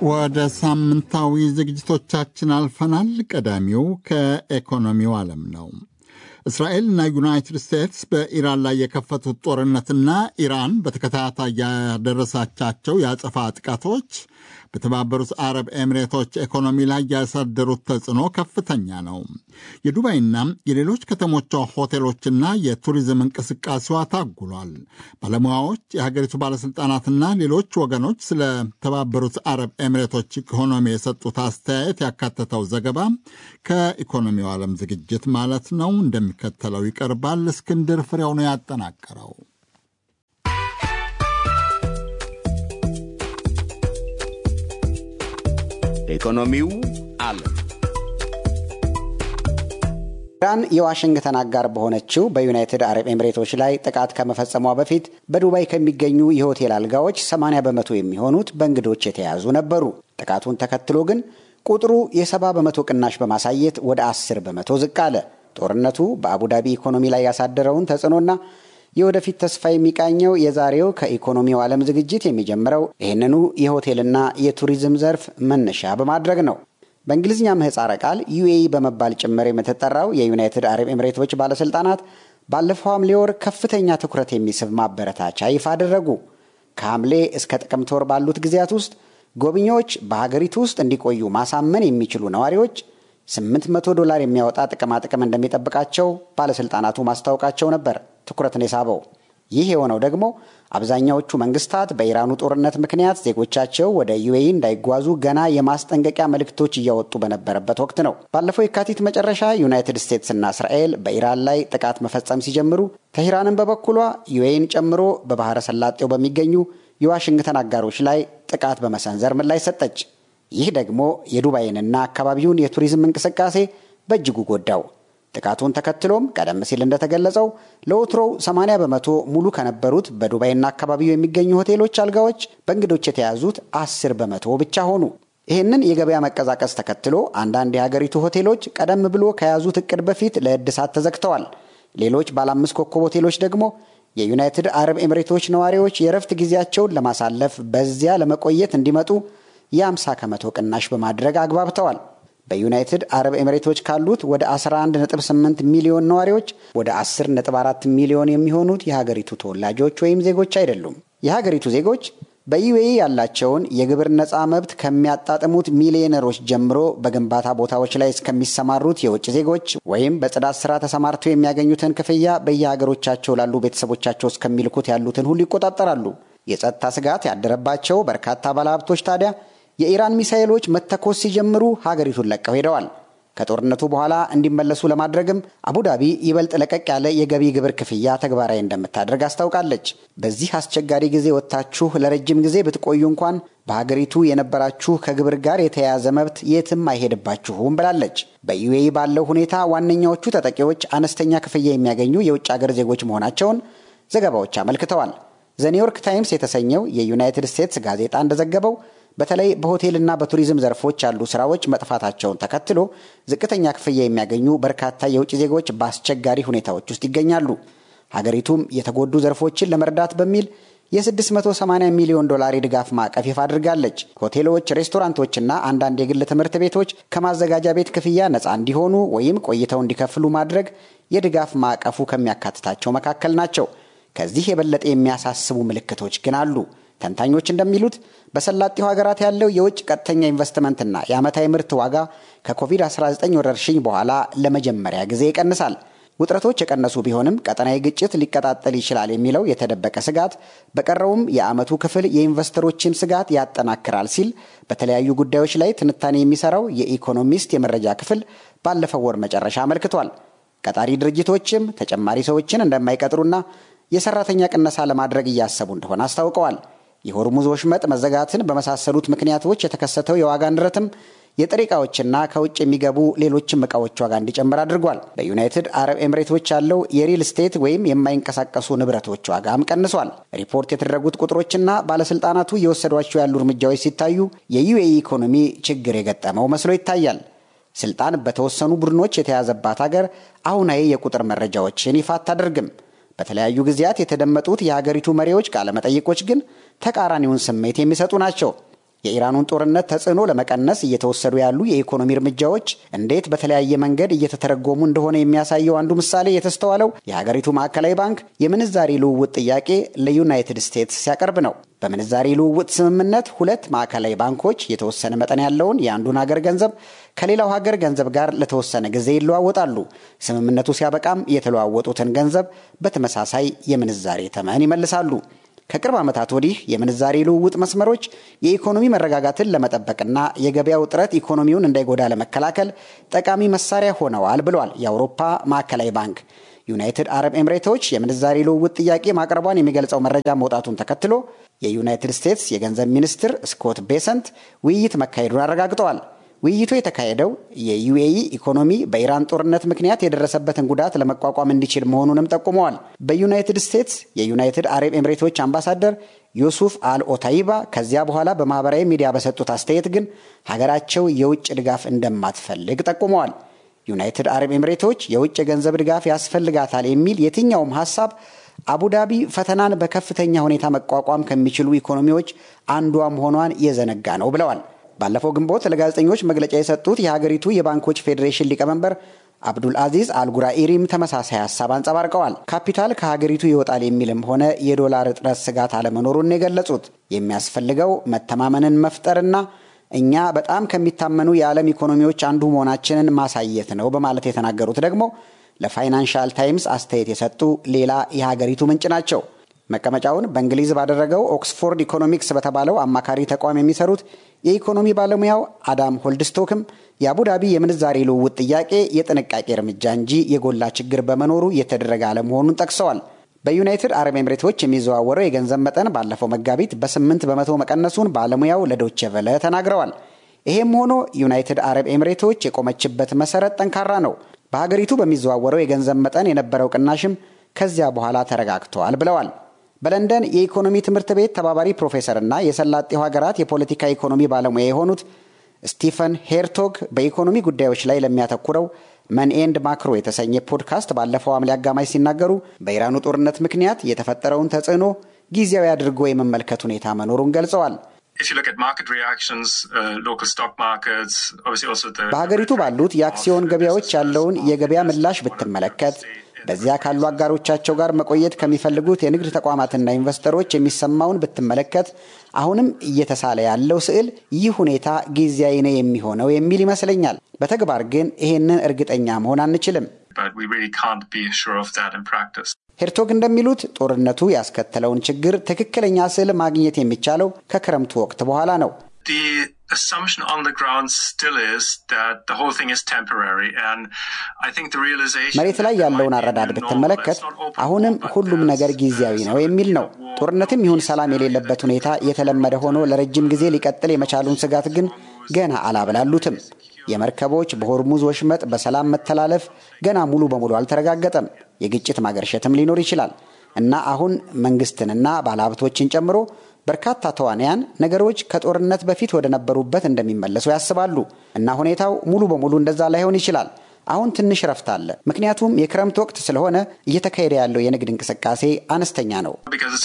ወደ ሳምንታዊ ዝግጅቶቻችን አልፈናል። ቀዳሚው ከኢኮኖሚው ዓለም ነው። እስራኤልና ዩናይትድ ስቴትስ በኢራን ላይ የከፈቱት ጦርነትና ኢራን በተከታታይ ያደረሳቻቸው የአጸፋ ጥቃቶች በተባበሩት አረብ ኤሚሬቶች ኢኮኖሚ ላይ ያሳደሩት ተጽዕኖ ከፍተኛ ነው። የዱባይና የሌሎች ከተሞቿ ሆቴሎችና የቱሪዝም እንቅስቃሴዋ ታጉሏል። ባለሙያዎች፣ የሀገሪቱ ባለሥልጣናትና ሌሎች ወገኖች ስለ ተባበሩት አረብ ኤሚሬቶች ኢኮኖሚ የሰጡት አስተያየት ያካተተው ዘገባ ከኢኮኖሚው ዓለም ዝግጅት ማለት ነው እንደሚከተለው ይቀርባል። እስክንድር ፍሬው ነው ያጠናቀረው። ኢኮኖሚው ዓለም ኢራን የዋሽንግተን አጋር በሆነችው በዩናይትድ አረብ ኤምሬቶች ላይ ጥቃት ከመፈጸሟ በፊት በዱባይ ከሚገኙ የሆቴል አልጋዎች 80 በመቶ የሚሆኑት በእንግዶች የተያዙ ነበሩ። ጥቃቱን ተከትሎ ግን ቁጥሩ የ70 በመቶ ቅናሽ በማሳየት ወደ 10 በመቶ ዝቅ አለ። ጦርነቱ በአቡዳቢ ኢኮኖሚ ላይ ያሳደረውን ተጽዕኖና የወደፊት ተስፋ የሚቃኘው የዛሬው ከኢኮኖሚው ዓለም ዝግጅት የሚጀምረው ይህንኑ የሆቴልና የቱሪዝም ዘርፍ መነሻ በማድረግ ነው። በእንግሊዝኛ ምህፃረ ቃል ዩኤኢ በመባል ጭምር የምትጠራው የዩናይትድ አረብ ኤምሬቶች ባለሥልጣናት ባለፈው ሐምሌ ወር ከፍተኛ ትኩረት የሚስብ ማበረታቻ ይፋ አደረጉ። ከሐምሌ እስከ ጥቅምት ወር ባሉት ጊዜያት ውስጥ ጎብኚዎች በሀገሪቱ ውስጥ እንዲቆዩ ማሳመን የሚችሉ ነዋሪዎች 800 ዶላር የሚያወጣ ጥቅማጥቅም እንደሚጠብቃቸው ባለሥልጣናቱ ማስታወቃቸው ነበር ትኩረትን የሳበው። ይህ የሆነው ደግሞ አብዛኛዎቹ መንግስታት በኢራኑ ጦርነት ምክንያት ዜጎቻቸው ወደ ዩኤኢ እንዳይጓዙ ገና የማስጠንቀቂያ መልእክቶች እያወጡ በነበረበት ወቅት ነው። ባለፈው የካቲት መጨረሻ ዩናይትድ ስቴትስና እስራኤል በኢራን ላይ ጥቃት መፈጸም ሲጀምሩ፣ ተሂራንን በበኩሏ ዩኤኢን ጨምሮ በባህረ ሰላጤው በሚገኙ የዋሽንግተን አጋሮች ላይ ጥቃት በመሰንዘር ምላሽ ሰጠች። ይህ ደግሞ የዱባይንና አካባቢውን የቱሪዝም እንቅስቃሴ በእጅጉ ጎዳው። ጥቃቱን ተከትሎም ቀደም ሲል እንደተገለጸው ለወትሮው 80 በመቶ ሙሉ ከነበሩት በዱባይና አካባቢው የሚገኙ ሆቴሎች አልጋዎች በእንግዶች የተያዙት 10 በመቶ ብቻ ሆኑ። ይህንን የገበያ መቀዛቀዝ ተከትሎ አንዳንድ የሀገሪቱ ሆቴሎች ቀደም ብሎ ከያዙት እቅድ በፊት ለእድሳት ተዘግተዋል። ሌሎች ባለ አምስት ኮከብ ሆቴሎች ደግሞ የዩናይትድ አረብ ኤምሬቶች ነዋሪዎች የእረፍት ጊዜያቸውን ለማሳለፍ በዚያ ለመቆየት እንዲመጡ የ50 ከመቶ ቅናሽ በማድረግ አግባብተዋል። በዩናይትድ አረብ ኤምሬቶች ካሉት ወደ 11.8 ሚሊዮን ነዋሪዎች ወደ 10.4 ሚሊዮን የሚሆኑት የሀገሪቱ ተወላጆች ወይም ዜጎች አይደሉም። የሀገሪቱ ዜጎች በዩኤኢ ያላቸውን የግብር ነፃ መብት ከሚያጣጥሙት ሚሊዮነሮች ጀምሮ በግንባታ ቦታዎች ላይ እስከሚሰማሩት የውጭ ዜጎች ወይም በጽዳት ስራ ተሰማርተው የሚያገኙትን ክፍያ በየሀገሮቻቸው ላሉ ቤተሰቦቻቸው እስከሚልኩት ያሉትን ሁሉ ይቆጣጠራሉ። የጸጥታ ስጋት ያደረባቸው በርካታ ባለሀብቶች ታዲያ የኢራን ሚሳኤሎች መተኮስ ሲጀምሩ ሀገሪቱን ለቀው ሄደዋል። ከጦርነቱ በኋላ እንዲመለሱ ለማድረግም አቡዳቢ ይበልጥ ለቀቅ ያለ የገቢ ግብር ክፍያ ተግባራዊ እንደምታደርግ አስታውቃለች። በዚህ አስቸጋሪ ጊዜ ወጥታችሁ ለረጅም ጊዜ ብትቆዩ እንኳን በሀገሪቱ የነበራችሁ ከግብር ጋር የተያያዘ መብት የትም አይሄድባችሁም ብላለች። በዩኤኢ ባለው ሁኔታ ዋነኛዎቹ ተጠቂዎች አነስተኛ ክፍያ የሚያገኙ የውጭ ሀገር ዜጎች መሆናቸውን ዘገባዎች አመልክተዋል። ዘኒውዮርክ ታይምስ የተሰኘው የዩናይትድ ስቴትስ ጋዜጣ እንደዘገበው በተለይ በሆቴልና በቱሪዝም ዘርፎች ያሉ ስራዎች መጥፋታቸውን ተከትሎ ዝቅተኛ ክፍያ የሚያገኙ በርካታ የውጭ ዜጎች በአስቸጋሪ ሁኔታዎች ውስጥ ይገኛሉ። ሀገሪቱም የተጎዱ ዘርፎችን ለመርዳት በሚል የ680 ሚሊዮን ዶላር የድጋፍ ማዕቀፍ ይፋ አድርጋለች። ሆቴሎች፣ ሬስቶራንቶችና አንዳንድ የግል ትምህርት ቤቶች ከማዘጋጃ ቤት ክፍያ ነፃ እንዲሆኑ ወይም ቆይተው እንዲከፍሉ ማድረግ የድጋፍ ማዕቀፉ ከሚያካትታቸው መካከል ናቸው። ከዚህ የበለጠ የሚያሳስቡ ምልክቶች ግን አሉ። ተንታኞች እንደሚሉት በሰላጤው ሀገራት ያለው የውጭ ቀጥተኛ ኢንቨስትመንትና የዓመታዊ ምርት ዋጋ ከኮቪድ-19 ወረርሽኝ በኋላ ለመጀመሪያ ጊዜ ይቀንሳል። ውጥረቶች የቀነሱ ቢሆንም ቀጠናዊ ግጭት ሊቀጣጠል ይችላል የሚለው የተደበቀ ስጋት በቀረውም የዓመቱ ክፍል የኢንቨስተሮችን ስጋት ያጠናክራል ሲል በተለያዩ ጉዳዮች ላይ ትንታኔ የሚሰራው የኢኮኖሚስት የመረጃ ክፍል ባለፈው ወር መጨረሻ አመልክቷል። ቀጣሪ ድርጅቶችም ተጨማሪ ሰዎችን እንደማይቀጥሩና የሰራተኛ ቅነሳ ለማድረግ እያሰቡ እንደሆነ አስታውቀዋል። የሆርሙዝ ወሽመጥ መዘጋትን በመሳሰሉት ምክንያቶች የተከሰተው የዋጋ ንረትም የጥሬ ዕቃዎችና ከውጭ የሚገቡ ሌሎችም ዕቃዎች ዋጋ እንዲጨምር አድርጓል። በዩናይትድ አረብ ኤምሬቶች ያለው የሪል ስቴት ወይም የማይንቀሳቀሱ ንብረቶች ዋጋም ቀንሷል። ሪፖርት የተደረጉት ቁጥሮችና ባለስልጣናቱ እየወሰዷቸው ያሉ እርምጃዎች ሲታዩ የዩኤኢ ኢኮኖሚ ችግር የገጠመው መስሎ ይታያል። ስልጣን በተወሰኑ ቡድኖች የተያዘባት ሀገር አሁናዊ የቁጥር መረጃዎችን ይፋ አታደርግም። በተለያዩ ጊዜያት የተደመጡት የሀገሪቱ መሪዎች ቃለመጠይቆች ግን ተቃራኒውን ስሜት የሚሰጡ ናቸው። የኢራኑን ጦርነት ተጽዕኖ ለመቀነስ እየተወሰዱ ያሉ የኢኮኖሚ እርምጃዎች እንዴት በተለያየ መንገድ እየተተረጎሙ እንደሆነ የሚያሳየው አንዱ ምሳሌ የተስተዋለው የሀገሪቱ ማዕከላዊ ባንክ የምንዛሪ ልውውጥ ጥያቄ ለዩናይትድ ስቴትስ ሲያቀርብ ነው። በምንዛሪ ልውውጥ ስምምነት ሁለት ማዕከላዊ ባንኮች የተወሰነ መጠን ያለውን የአንዱን ሀገር ገንዘብ ከሌላው ሀገር ገንዘብ ጋር ለተወሰነ ጊዜ ይለዋወጣሉ። ስምምነቱ ሲያበቃም የተለዋወጡትን ገንዘብ በተመሳሳይ የምንዛሬ ተመን ይመልሳሉ። ከቅርብ ዓመታት ወዲህ የምንዛሬ ልውውጥ መስመሮች የኢኮኖሚ መረጋጋትን ለመጠበቅና የገበያው ውጥረት ኢኮኖሚውን እንዳይጎዳ ለመከላከል ጠቃሚ መሳሪያ ሆነዋል ብሏል የአውሮፓ ማዕከላዊ ባንክ። ዩናይትድ አረብ ኤምሬቶች የምንዛሬ ልውውጥ ጥያቄ ማቅረቧን የሚገልጸው መረጃ መውጣቱን ተከትሎ የዩናይትድ ስቴትስ የገንዘብ ሚኒስትር ስኮት ቤሰንት ውይይት መካሄዱን አረጋግጠዋል። ውይይቱ የተካሄደው የዩኤኢ ኢኮኖሚ በኢራን ጦርነት ምክንያት የደረሰበትን ጉዳት ለመቋቋም እንዲችል መሆኑንም ጠቁመዋል። በዩናይትድ ስቴትስ የዩናይትድ አረብ ኤምሬቶች አምባሳደር ዩሱፍ አል ኦታይባ ከዚያ በኋላ በማህበራዊ ሚዲያ በሰጡት አስተያየት ግን ሀገራቸው የውጭ ድጋፍ እንደማትፈልግ ጠቁመዋል። ዩናይትድ አረብ ኤምሬቶች የውጭ የገንዘብ ድጋፍ ያስፈልጋታል የሚል የትኛውም ሀሳብ አቡዳቢ ፈተናን በከፍተኛ ሁኔታ መቋቋም ከሚችሉ ኢኮኖሚዎች አንዷ መሆኗን የዘነጋ ነው ብለዋል። ባለፈው ግንቦት ለጋዜጠኞች መግለጫ የሰጡት የሀገሪቱ የባንኮች ፌዴሬሽን ሊቀመንበር አብዱል አዚዝ አልጉራኢሪም ተመሳሳይ ሀሳብ አንጸባርቀዋል። ካፒታል ከሀገሪቱ ይወጣል የሚልም ሆነ የዶላር እጥረት ስጋት አለመኖሩን የገለጹት የሚያስፈልገው መተማመንን መፍጠርና እኛ በጣም ከሚታመኑ የዓለም ኢኮኖሚዎች አንዱ መሆናችንን ማሳየት ነው በማለት የተናገሩት ደግሞ ለፋይናንሻል ታይምስ አስተያየት የሰጡ ሌላ የሀገሪቱ ምንጭ ናቸው። መቀመጫውን በእንግሊዝ ባደረገው ኦክስፎርድ ኢኮኖሚክስ በተባለው አማካሪ ተቋም የሚሰሩት የኢኮኖሚ ባለሙያው አዳም ሆልድስቶክም የአቡዳቢ የምንዛሬ ልውውጥ ጥያቄ የጥንቃቄ እርምጃ እንጂ የጎላ ችግር በመኖሩ የተደረገ አለመሆኑን ጠቅሰዋል። በዩናይትድ አረብ ኤምሬቶች የሚዘዋወረው የገንዘብ መጠን ባለፈው መጋቢት በስምንት በመቶ መቀነሱን ባለሙያው ለዶቼ ቨለ ተናግረዋል። ይሄም ሆኖ ዩናይትድ አረብ ኤምሬቶች የቆመችበት መሰረት ጠንካራ ነው። በሀገሪቱ በሚዘዋወረው የገንዘብ መጠን የነበረው ቅናሽም ከዚያ በኋላ ተረጋግተዋል ብለዋል። በለንደን የኢኮኖሚ ትምህርት ቤት ተባባሪ ፕሮፌሰርና የሰላጤው ሀገራት የፖለቲካ ኢኮኖሚ ባለሙያ የሆኑት ስቲፈን ሄርቶግ በኢኮኖሚ ጉዳዮች ላይ ለሚያተኩረው መን ኤንድ ማክሮ የተሰኘ ፖድካስት ባለፈው ሐምሌ አጋማሽ ሲናገሩ በኢራኑ ጦርነት ምክንያት የተፈጠረውን ተጽዕኖ ጊዜያዊ አድርጎ የመመልከት ሁኔታ መኖሩን ገልጸዋል። በሀገሪቱ ባሉት የአክሲዮን ገበያዎች ያለውን የገበያ ምላሽ ብትመለከት በዚያ ካሉ አጋሮቻቸው ጋር መቆየት ከሚፈልጉት የንግድ ተቋማትና ኢንቨስተሮች የሚሰማውን ብትመለከት አሁንም እየተሳለ ያለው ስዕል ይህ ሁኔታ ጊዜያዊ ነው የሚሆነው የሚል ይመስለኛል። በተግባር ግን ይሄንን እርግጠኛ መሆን አንችልም። ሄርቶግ እንደሚሉት ጦርነቱ ያስከተለውን ችግር ትክክለኛ ስዕል ማግኘት የሚቻለው ከክረምቱ ወቅት በኋላ ነው። መሬት ላይ ያለውን አረዳድ ብትመለከት አሁንም ሁሉም ነገር ጊዜያዊ ነው የሚል ነው። ጦርነትም ይሁን ሰላም የሌለበት ሁኔታ የተለመደ ሆኖ ለረጅም ጊዜ ሊቀጥል የመቻሉን ስጋት ግን ገና አላብላሉትም። የመርከቦች በሆርሙዝ ወሽመጥ በሰላም መተላለፍ ገና ሙሉ በሙሉ አልተረጋገጠም። የግጭት ማገርሸትም ሊኖር ይችላል እና አሁን መንግስትንና ባለሀብቶችን ጨምሮ በርካታ ተዋንያን ነገሮች ከጦርነት በፊት ወደ ነበሩበት እንደሚመለሱ ያስባሉ እና ሁኔታው ሙሉ በሙሉ እንደዛ ላይሆን ይችላል። አሁን ትንሽ ረፍት አለ። ምክንያቱም የክረምት ወቅት ስለሆነ እየተካሄደ ያለው የንግድ እንቅስቃሴ አነስተኛ ነው።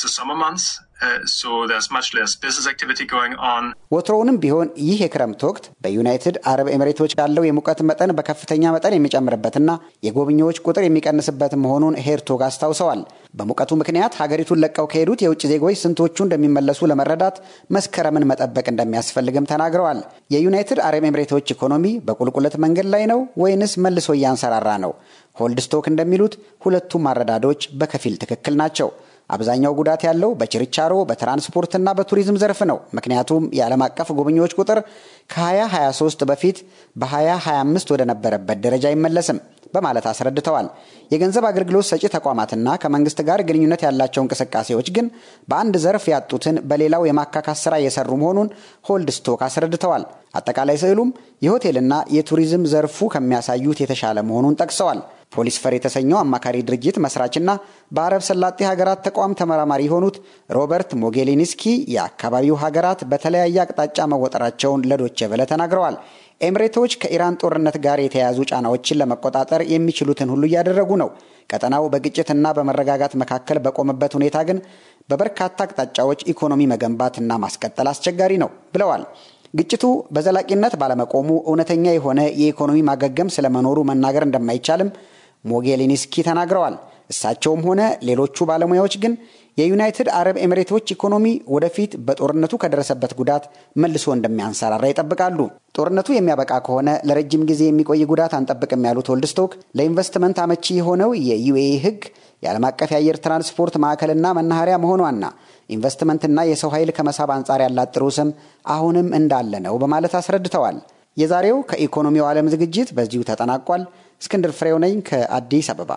ወትሮውንም ቢሆን ይህ የክረምት ወቅት በዩናይትድ አረብ ኤምሬቶች ያለው የሙቀት መጠን በከፍተኛ መጠን የሚጨምርበትና የጎብኚዎች ቁጥር የሚቀንስበት መሆኑን ሄርቶግ አስታውሰዋል። በሙቀቱ ምክንያት ሀገሪቱን ለቀው ከሄዱት የውጭ ዜጎች ስንቶቹ እንደሚመለሱ ለመረዳት መስከረምን መጠበቅ እንደሚያስፈልግም ተናግረዋል። የዩናይትድ አረብ ኤምሬቶች ኢኮኖሚ በቁልቁለት መንገድ ላይ ነው ወይንስ መልሶ እያንሰራራ ነው? ሆልድስቶክ እንደሚሉት ሁለቱም አረዳዶች በከፊል ትክክል ናቸው። አብዛኛው ጉዳት ያለው በችርቻሮ በትራንስፖርትና በቱሪዝም ዘርፍ ነው። ምክንያቱም የዓለም አቀፍ ጎብኚዎች ቁጥር ከ2023 በፊት በ2025 ወደ ነበረበት ደረጃ አይመለስም በማለት አስረድተዋል። የገንዘብ አገልግሎት ሰጪ ተቋማትና ከመንግስት ጋር ግንኙነት ያላቸው እንቅስቃሴዎች ግን በአንድ ዘርፍ ያጡትን በሌላው የማካካስ ስራ እየሰሩ መሆኑን ሆልድስቶክ አስረድተዋል። አጠቃላይ ስዕሉም የሆቴልና የቱሪዝም ዘርፉ ከሚያሳዩት የተሻለ መሆኑን ጠቅሰዋል። ፖሊስ ፈር የተሰኘው አማካሪ ድርጅት መስራችና በአረብ ሰላጤ ሀገራት ተቋም ተመራማሪ የሆኑት ሮበርት ሞጌሊኒስኪ የአካባቢው ሀገራት በተለያየ አቅጣጫ መወጠራቸውን ለዶቼ ቬለ ተናግረዋል። ኤምሬቶች ከኢራን ጦርነት ጋር የተያያዙ ጫናዎችን ለመቆጣጠር የሚችሉትን ሁሉ እያደረጉ ነው። ቀጠናው በግጭትና በመረጋጋት መካከል በቆመበት ሁኔታ ግን በበርካታ አቅጣጫዎች ኢኮኖሚ መገንባትና ማስቀጠል አስቸጋሪ ነው ብለዋል። ግጭቱ በዘላቂነት ባለመቆሙ እውነተኛ የሆነ የኢኮኖሚ ማገገም ስለመኖሩ መናገር እንደማይቻልም ሞጌሊኒስኪ ተናግረዋል። እሳቸውም ሆነ ሌሎቹ ባለሙያዎች ግን የዩናይትድ አረብ ኤሚሬቶች ኢኮኖሚ ወደፊት በጦርነቱ ከደረሰበት ጉዳት መልሶ እንደሚያንሰራራ ይጠብቃሉ። ጦርነቱ የሚያበቃ ከሆነ ለረጅም ጊዜ የሚቆይ ጉዳት አንጠብቅም ያሉት ወልድስቶክ ለኢንቨስትመንት አመቺ የሆነው የዩኤኢ ሕግ የዓለም አቀፍ የአየር ትራንስፖርት ማዕከልና መናኸሪያ መሆኗና ኢንቨስትመንትና የሰው ኃይል ከመሳብ አንጻር ያላት ጥሩ ስም አሁንም እንዳለ ነው በማለት አስረድተዋል። የዛሬው ከኢኮኖሚው ዓለም ዝግጅት በዚሁ ተጠናቋል። እስክንድር ፍሬው ነኝ ከአዲስ አበባ።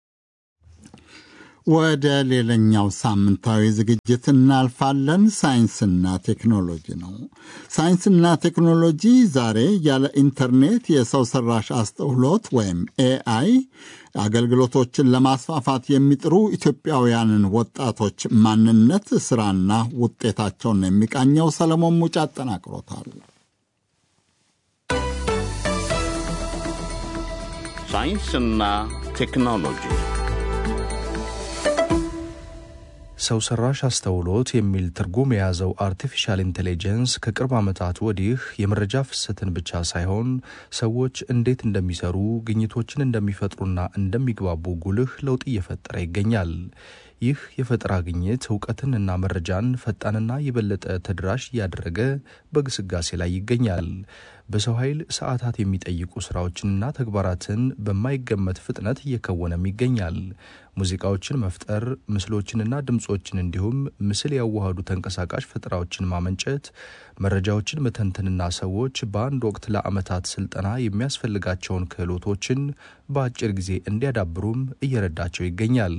ወደ ሌላኛው ሳምንታዊ ዝግጅት እናልፋለን። ሳይንስና ቴክኖሎጂ ነው። ሳይንስና ቴክኖሎጂ ዛሬ ያለ ኢንተርኔት የሰው ሰራሽ አስተውሎት ወይም ኤአይ አገልግሎቶችን ለማስፋፋት የሚጥሩ ኢትዮጵያውያንን ወጣቶች ማንነት፣ ስራና ውጤታቸውን የሚቃኘው ሰለሞን ሙጫ አጠናቅሮታል። ሳይንስና ቴክኖሎጂ ሰው ሰራሽ አስተውሎት የሚል ትርጉም የያዘው አርቲፊሻል ኢንቴሊጀንስ ከቅርብ ዓመታት ወዲህ የመረጃ ፍሰትን ብቻ ሳይሆን ሰዎች እንዴት እንደሚሰሩ ግኝቶችን እንደሚፈጥሩና እንደሚግባቡ ጉልህ ለውጥ እየፈጠረ ይገኛል። ይህ የፈጠራ ግኝት እውቀትን እና መረጃን ፈጣንና የበለጠ ተደራሽ እያደረገ በግስጋሴ ላይ ይገኛል። በሰው ኃይል ሰዓታት የሚጠይቁ ስራዎችንና ተግባራትን በማይገመት ፍጥነት እየከወነም ይገኛል። ሙዚቃዎችን መፍጠር፣ ምስሎችንና ድምፆችን እንዲሁም ምስል ያዋሃዱ ተንቀሳቃሽ ፈጠራዎችን ማመንጨት፣ መረጃዎችን መተንተንና ሰዎች በአንድ ወቅት ለዓመታት ስልጠና የሚያስፈልጋቸውን ክህሎቶችን በአጭር ጊዜ እንዲያዳብሩም እየረዳቸው ይገኛል።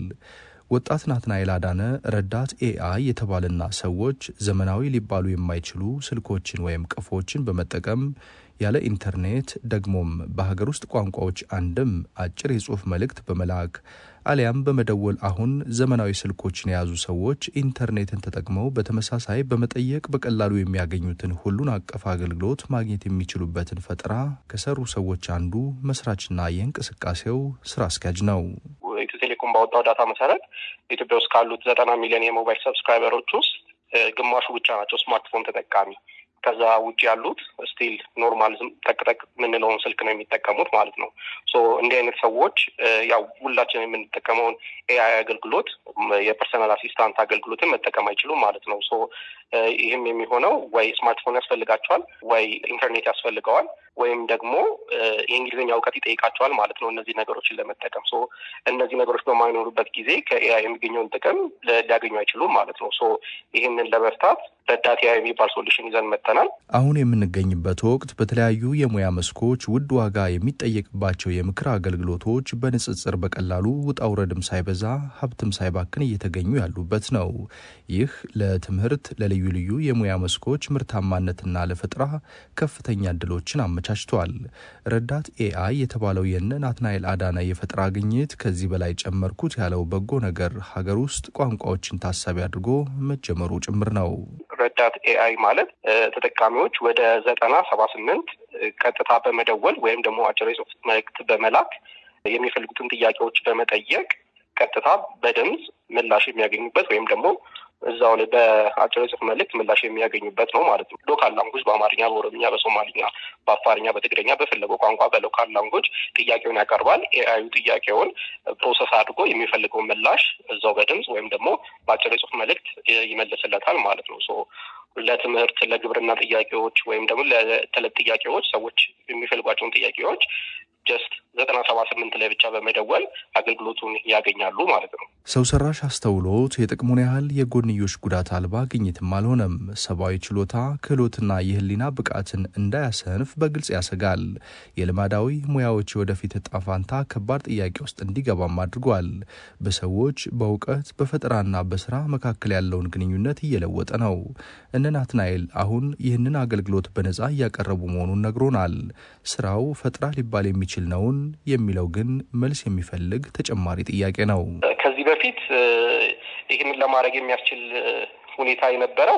ወጣት ናትናኤል አዳነ ረዳት ኤአይ የተባለና ሰዎች ዘመናዊ ሊባሉ የማይችሉ ስልኮችን ወይም ቀፎችን በመጠቀም ያለ ኢንተርኔት ደግሞም በሀገር ውስጥ ቋንቋዎች አንድም አጭር የጽሑፍ መልእክት በመላክ አሊያም በመደወል አሁን ዘመናዊ ስልኮችን የያዙ ሰዎች ኢንተርኔትን ተጠቅመው በተመሳሳይ በመጠየቅ በቀላሉ የሚያገኙትን ሁሉን አቀፍ አገልግሎት ማግኘት የሚችሉበትን ፈጠራ ከሰሩ ሰዎች አንዱ መስራችና የእንቅስቃሴው ስራ አስኪያጅ ነው። ኢትዮ ቴሌኮም ባወጣው ዳታ መሰረት ኢትዮጵያ ውስጥ ካሉት ዘጠና ሚሊዮን የሞባይል ሰብስክራይበሮች ውስጥ ግማሹ ብቻ ናቸው ስማርትፎን ተጠቃሚ። ከዛ ውጭ ያሉት ስቲል ኖርማል ዝም ጠቅጠቅ የምንለውን ስልክ ነው የሚጠቀሙት ማለት ነው። ሶ እንዲህ አይነት ሰዎች ያው ሁላችን የምንጠቀመውን ኤአይ አገልግሎት የፐርሰናል አሲስታንት አገልግሎትን መጠቀም አይችሉም ማለት ነው። ሶ ይህም የሚሆነው ወይ ስማርትፎን ያስፈልጋቸዋል፣ ወይ ኢንተርኔት ያስፈልገዋል፣ ወይም ደግሞ የእንግሊዝኛ እውቀት ይጠይቃቸዋል ማለት ነው። እነዚህ ነገሮችን ለመጠቀም ሶ እነዚህ ነገሮች በማይኖሩበት ጊዜ ከኤአይ የሚገኘውን ጥቅም ሊያገኙ አይችሉም ማለት ነው። ሶ ይህንን ለመፍታት ረዳት ኤአይ የሚባል ሶሉሽን ይዘን መጥተናል። አሁን የምንገኝበት ወቅት በተለያዩ የሙያ መስኮች ውድ ዋጋ የሚጠየቅባቸው የምክር አገልግሎቶች በንጽጽር በቀላሉ ውጣ ውረድም ሳይበዛ ሀብትም ሳይባክን እየተገኙ ያሉበት ነው። ይህ ለትምህርት ለልዩ ልዩ የሙያ መስኮች ምርታማነትና ለፈጠራ ከፍተኛ እድሎችን አመቻችቷል። ረዳት ኤአይ የተባለው የነ ናትናኤል አዳነ የፈጠራ ግኝት ከዚህ በላይ ጨመርኩት ያለው በጎ ነገር ሀገር ውስጥ ቋንቋዎችን ታሳቢ አድርጎ መጀመሩ ጭምር ነው። ረዳት ኤአይ ማለት ተጠቃሚዎች ወደ ዘጠና ሰባ ስምንት ቀጥታ በመደወል ወይም ደግሞ አጭር የጽሁፍ መልእክት በመላክ የሚፈልጉትን ጥያቄዎች በመጠየቅ ቀጥታ በድምፅ ምላሽ የሚያገኙበት ወይም ደግሞ እዛው ላይ በአጭር የጽሁፍ መልእክት ምላሽ የሚያገኙበት ነው ማለት ነው። ሎካል ላንጉጅ በአማርኛ፣ በኦሮምኛ፣ በሶማሊኛ፣ በአፋርኛ፣ በትግረኛ በፈለገው ቋንቋ በሎካል ላንጉጅ ጥያቄውን ያቀርባል። ኤአዩ ጥያቄውን ፕሮሰስ አድርጎ የሚፈልገውን ምላሽ እዛው በድምፅ ወይም ደግሞ በአጭር የጽሁፍ መልእክት ይመልስለታል ማለት ነው። ሶ ለትምህርት፣ ለግብርና ጥያቄዎች ወይም ደግሞ ለተለት ጥያቄዎች ሰዎች የሚፈልጓቸውን ጥያቄዎች ጀስት ዘጠና ሰባ ስምንት ላይ ብቻ በመደወል አገልግሎቱን ያገኛሉ ማለት ነው። ሰው ሰራሽ አስተውሎት የጥቅሙን ያህል የጎንዮሽ ጉዳት አልባ ግኝትም አልሆነም። ሰብአዊ ችሎታ፣ ክህሎትና የህሊና ብቃትን እንዳያሰንፍ በግልጽ ያሰጋል። የልማዳዊ ሙያዎች የወደፊት እጣ ፋንታ ከባድ ጥያቄ ውስጥ እንዲገባም አድርጓል። በሰዎች በእውቀት በፈጠራና በስራ መካከል ያለውን ግንኙነት እየለወጠ ነው። እነ ናትናኤል አሁን ይህንን አገልግሎት በነጻ እያቀረቡ መሆኑን ነግሮናል። ስራው ፈጠራ ሊባል የሚችል ነውን የሚለው ግን መልስ የሚፈልግ ተጨማሪ ጥያቄ ነው። ከዚህ በፊት ይህንን ለማድረግ የሚያስችል ሁኔታ የነበረው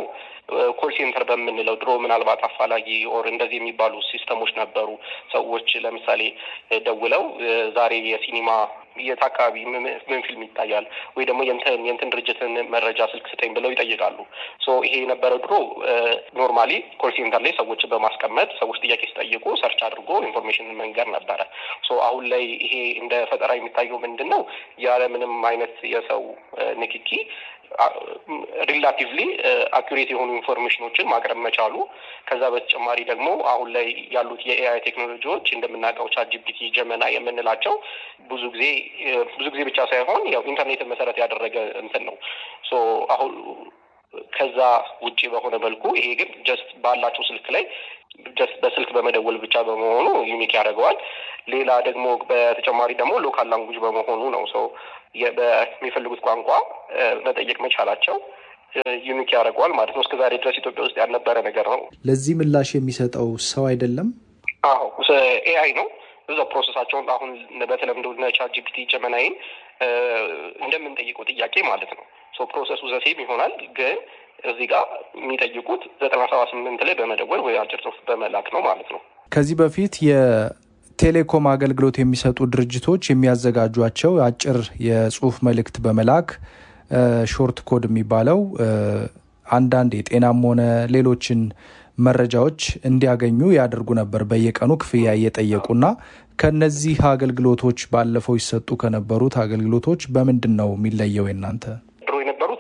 ኮል ሴንተር በምንለው ድሮ ምናልባት አፋላጊ ኦር እንደዚህ የሚባሉ ሲስተሞች ነበሩ። ሰዎች ለምሳሌ ደውለው ዛሬ የሲኒማ የት አካባቢ ምን ፊልም ይታያል ወይ ደግሞ የንትን የንትን ድርጅትን መረጃ ስልክ ስጠኝ ብለው ይጠይቃሉ። ሶ ይሄ የነበረው ድሮ ኖርማሊ ኮል ሴንተር ላይ ሰዎችን በማስቀመጥ ሰዎች ጥያቄ ሲጠይቁ ሰርች አድርጎ ኢንፎርሜሽን መንገር ነበረ። ሶ አሁን ላይ ይሄ እንደ ፈጠራ የሚታየው ምንድን ነው? ያለ ምንም አይነት የሰው ንክኪ ሪላቲቭሊ አኩሬት የሆኑ ኢንፎርሜሽኖችን ማቅረብ መቻሉ። ከዛ በተጨማሪ ደግሞ አሁን ላይ ያሉት የኤአይ ቴክኖሎጂዎች እንደምናውቀው ቻት ጂፒቲ፣ ጀመና የምንላቸው ብዙ ጊዜ ብዙ ጊዜ ብቻ ሳይሆን ያው ኢንተርኔትን መሰረት ያደረገ እንትን ነው። ሶ አሁን ከዛ ውጭ በሆነ መልኩ ይሄ ግን ጀስት ባላቸው ስልክ ላይ ጀስት በስልክ በመደወል ብቻ በመሆኑ ዩኒክ ያደርገዋል። ሌላ ደግሞ በተጨማሪ ደግሞ ሎካል ላንጉጅ በመሆኑ ነው ሰው በሚፈልጉት ቋንቋ መጠየቅ መቻላቸው ዩኒክ ያደርገዋል ማለት ነው። እስከዛሬ ድረስ ኢትዮጵያ ውስጥ ያልነበረ ነገር ነው። ለዚህ ምላሽ የሚሰጠው ሰው አይደለም። አዎ ኤአይ ነው። እዛው ፕሮሰሳቸውን አሁን በተለምዶ ቻት ጂፒቲ ጀመናይን እንደምንጠይቀው ጥያቄ ማለት ነው። ሶ ፕሮሰሱ ዘሴም ይሆናል ግን እዚህ ጋር የሚጠይቁት ዘጠና ሰባ ስምንት ላይ በመደወል ወይ አጭር ጽሁፍ በመላክ ነው ማለት ነው። ከዚህ በፊት የቴሌኮም አገልግሎት የሚሰጡ ድርጅቶች የሚያዘጋጇቸው አጭር የጽሁፍ መልእክት በመላክ ሾርት ኮድ የሚባለው አንዳንድ የጤናም ሆነ ሌሎችን መረጃዎች እንዲያገኙ ያደርጉ ነበር። በየቀኑ ክፍያ እየጠየቁና ከነዚህ አገልግሎቶች ባለፈው ይሰጡ ከነበሩት አገልግሎቶች በምንድን ነው የሚለየው የእናንተ? ድሮ የነበሩት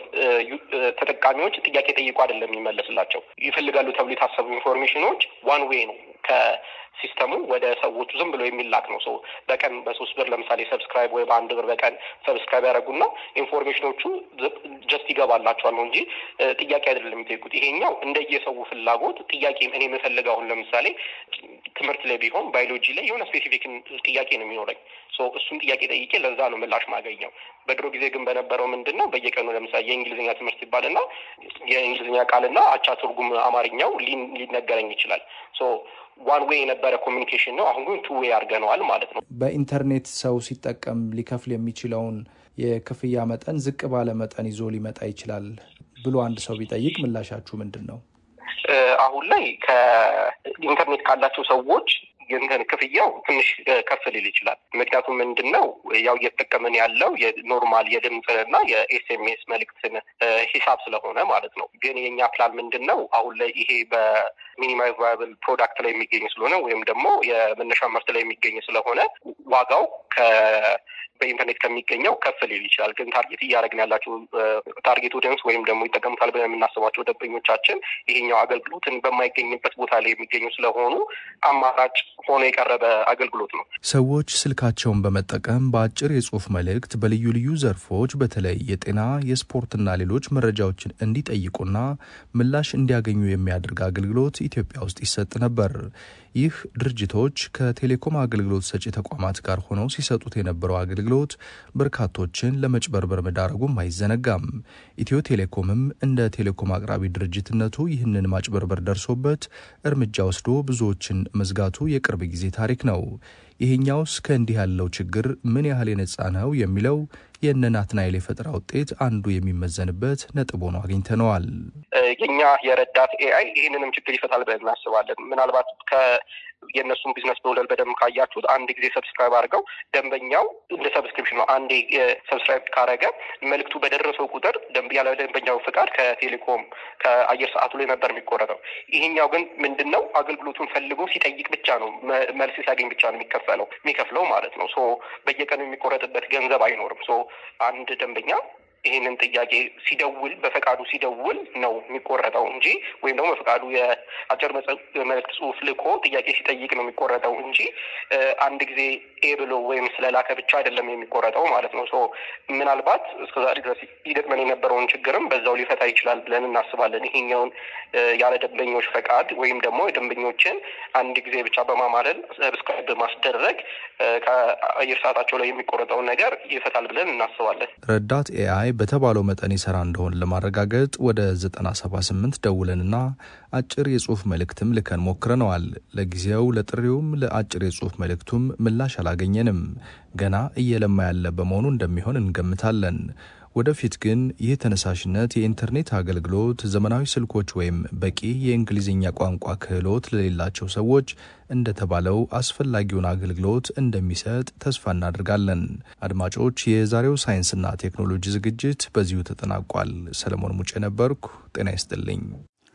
ተጠቃሚዎች ጥያቄ ጠይቁ አይደለም የሚመለስላቸው ይፈልጋሉ ተብሎ የታሰቡ ኢንፎርሜሽኖች ዋን ዌይ ነው ከሲስተሙ ወደ ሰዎቹ ዝም ብሎ የሚላክ ነው። ሰው በቀን በሶስት ብር ለምሳሌ ሰብስክራይብ ወይ በአንድ ብር በቀን ሰብስክራይብ ያደረጉና ኢንፎርሜሽኖቹ ጀስት ይገባላቸዋል ነው እንጂ ጥያቄ አይደለም የሚጠይቁት። ይሄኛው እንደየሰው ፍላጎት ጥያቄ እኔ የምፈልገው አሁን ለምሳሌ ትምህርት ላይ ቢሆን ባዮሎጂ ላይ የሆነ ስፔሲፊክ ጥያቄ ነው የሚኖረኝ። እሱን ጥያቄ ጠይቄ ለዛ ነው ምላሽ ማገኘው። በድሮ ጊዜ ግን በነበረው ምንድን ነው በየቀኑ ለምሳሌ የእንግሊዝኛ ትምህርት ይባልና የእንግሊዝኛ ቃልና አቻ ትርጉም አማርኛው ሊነገረኝ ይችላል። ዋን ዌይ የነበረ ኮሚኒኬሽን ነው። አሁን ግን ቱ ዌይ አድርገነዋል ማለት ነው። በኢንተርኔት ሰው ሲጠቀም ሊከፍል የሚችለውን የክፍያ መጠን ዝቅ ባለ መጠን ይዞ ሊመጣ ይችላል ብሎ አንድ ሰው ቢጠይቅ ምላሻችሁ ምንድን ነው? አሁን ላይ ከኢንተርኔት ካላቸው ሰዎች የእንትን ክፍያው ትንሽ ከፍ ሊል ይችላል። ምክንያቱም ምንድን ነው ያው እየተጠቀምን ያለው የኖርማል የድምፅንና የኤስኤምኤስ መልእክትን ሂሳብ ስለሆነ ማለት ነው። ግን የእኛ ፕላን ምንድን ነው አሁን ላይ ይሄ በሚኒማይዝ ቫያብል ፕሮዳክት ላይ የሚገኝ ስለሆነ ወይም ደግሞ የመነሻ ምርት ላይ የሚገኝ ስለሆነ ዋጋው በኢንተርኔት ከሚገኘው ከፍ ሊል ይችላል። ግን ታርጌት እያደረግን ያላቸው ታርጌት ኦዲየንስ ወይም ደግሞ ይጠቀሙታል ብለን የምናስባቸው ደንበኞቻችን ይሄኛው አገልግሎትን በማይገኝበት ቦታ ላይ የሚገኙ ስለሆኑ አማራጭ ሆኖ የቀረበ አገልግሎት ነው። ሰዎች ስልካቸውን በመጠቀም በአጭር የጽሁፍ መልእክት በልዩ ልዩ ዘርፎች በተለይ የጤና፣ የስፖርትና ሌሎች መረጃዎችን እንዲጠይቁና ምላሽ እንዲያገኙ የሚያደርግ አገልግሎት ኢትዮጵያ ውስጥ ይሰጥ ነበር። ይህ ድርጅቶች ከቴሌኮም አገልግሎት ሰጪ ተቋማት ጋር ሆነው ሲሰጡት የነበረው አገልግሎት በርካቶችን ለመጭበርበር መዳረጉም አይዘነጋም። ኢትዮ ቴሌኮምም እንደ ቴሌኮም አቅራቢ ድርጅትነቱ ይህንን ማጭበርበር ደርሶበት እርምጃ ወስዶ ብዙዎችን መዝጋቱ የቅርብ ጊዜ ታሪክ ነው። ይሄኛውስ ከእንዲህ ያለው ችግር ምን ያህል የነጻ ነው የሚለው የእነ ናትናኤል የፈጠራ ውጤት አንዱ የሚመዘንበት ነጥብ ሆኖ አግኝተነዋል። የኛ የረዳት ኤአይ ይህንንም ችግር ይፈታል ብለን እናስባለን። ምናልባት የእነሱን ቢዝነስ ሞዴል በደንብ ካያችሁት አንድ ጊዜ ሰብስክራይብ አድርገው ደንበኛው እንደ ሰብስክሪፕሽን ነው። አንዴ ሰብስክራይብ ካረገ መልዕክቱ በደረሰው ቁጥር ያለ ደንበኛው ፍቃድ ከቴሌኮም ከአየር ሰዓቱ ላይ ነበር የሚቆረጠው። ይሄኛው ግን ምንድን ነው አገልግሎቱን ፈልጎ ሲጠይቅ ብቻ ነው መልስ ሲያገኝ ብቻ ነው የሚከፈለው የሚከፍለው ማለት ነው። ሶ በየቀኑ የሚቆረጥበት ገንዘብ አይኖርም። ሶ አንድ ደንበኛ ይህንን ጥያቄ ሲደውል በፈቃዱ ሲደውል ነው የሚቆረጠው እንጂ ወይም ደግሞ በፈቃዱ የአጭር መልእክት ጽሑፍ ልኮ ጥያቄ ሲጠይቅ ነው የሚቆረጠው እንጂ አንድ ጊዜ ኤ ብሎ ወይም ስለላከ ብቻ አይደለም የሚቆረጠው ማለት ነው። ሶ ምናልባት እስከዛሬ ድረስ ይገጥመን የነበረውን ችግርም በዛው ሊፈታ ይችላል ብለን እናስባለን። ይሄኛውን ያለ ደንበኞች ፈቃድ ወይም ደግሞ የደንበኞችን አንድ ጊዜ ብቻ በማማለል ሰብስክራይብ በማስደረግ ከአየር ሰዓታቸው ላይ የሚቆረጠውን ነገር ይፈታል ብለን እናስባለን። ረዳት ኤአይ በተባለው መጠን ይሰራ እንደሆን ለማረጋገጥ ወደ 978 ደውለንና አጭር የጽሁፍ መልእክትም ልከን ሞክረነዋል። ለጊዜው ለጥሪውም ለአጭር የጽሁፍ መልእክቱም ምላሽ አላገኘንም። ገና እየለማ ያለ በመሆኑ እንደሚሆን እንገምታለን። ወደፊት ግን ይህ ተነሳሽነት የኢንተርኔት አገልግሎት፣ ዘመናዊ ስልኮች ወይም በቂ የእንግሊዝኛ ቋንቋ ክህሎት ለሌላቸው ሰዎች እንደተባለው አስፈላጊውን አገልግሎት እንደሚሰጥ ተስፋ እናደርጋለን። አድማጮች፣ የዛሬው ሳይንስና ቴክኖሎጂ ዝግጅት በዚሁ ተጠናቋል። ሰለሞን ሙጬ ነበርኩ። ጤና ይስጥልኝ።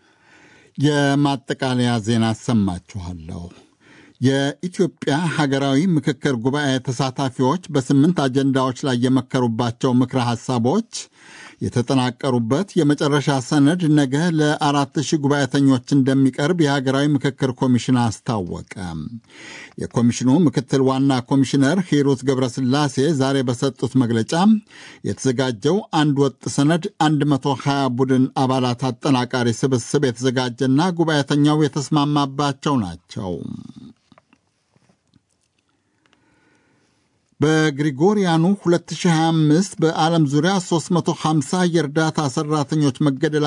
የማጠቃለያ ዜና አሰማችኋለሁ። የኢትዮጵያ ሀገራዊ ምክክር ጉባኤ ተሳታፊዎች በስምንት አጀንዳዎች ላይ የመከሩባቸው ምክረ ሐሳቦች የተጠናቀሩበት የመጨረሻ ሰነድ ነገ ለአራት ሺህ ጉባኤተኞች እንደሚቀርብ የሀገራዊ ምክክር ኮሚሽን አስታወቀ። የኮሚሽኑ ምክትል ዋና ኮሚሽነር ሂሩት ገብረስላሴ ዛሬ በሰጡት መግለጫ የተዘጋጀው አንድ ወጥ ሰነድ 120 ቡድን አባላት አጠናቃሪ ስብስብ የተዘጋጀና ጉባኤተኛው የተስማማባቸው ናቸው። በግሪጎሪያኑ 2025 በዓለም ዙሪያ 350 የእርዳታ ሠራተኞች መገደላ